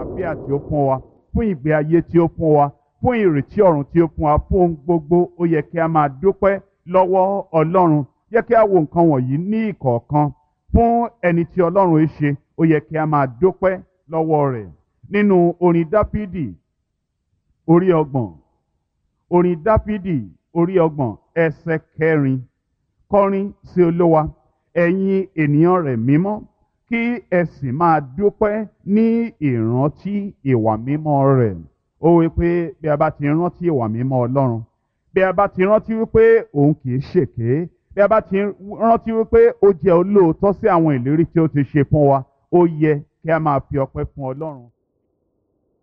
àlàáfíà tí ó fún wa fún ìgbé ayé tí ó fún wa fún ìrètí ọ̀run tí ó fún wa fún ohun gbogbo ó yẹ kí a máa dúpẹ́ lọ́wọ́ ọlọ́run yẹ kí a wo nǹkan wọ̀nyí ní ìkọ̀ọ̀kan fún ẹni tí ọlọ́run ń ṣe ó yẹ kí a máa dúpẹ́ lọ́wọ́ rẹ̀ nínú orin dáfídì orí ọgbọ̀n orin dáfídì orí ọgbọ̀n ẹsẹ̀ kẹrin kọrin sí olówa ẹ̀yin ènìyàn rẹ̀ mímọ́ kí ẹ sì máa dúpẹ́ ní ìrántí ìwà mímọ́ rẹ̀ ó wí pé bí a bá ti rántí ìwà mímọ́ ọlọ́run bí a bá ti rántí wípé òun kì í ṣèké bí a bá ti rántí wípé ó jẹ́ olóòótọ́ sí àwọn ìlérí tí ó ti ṣe fún wa ó yẹ kí a máa fi ọpẹ́ fún ọlọ́run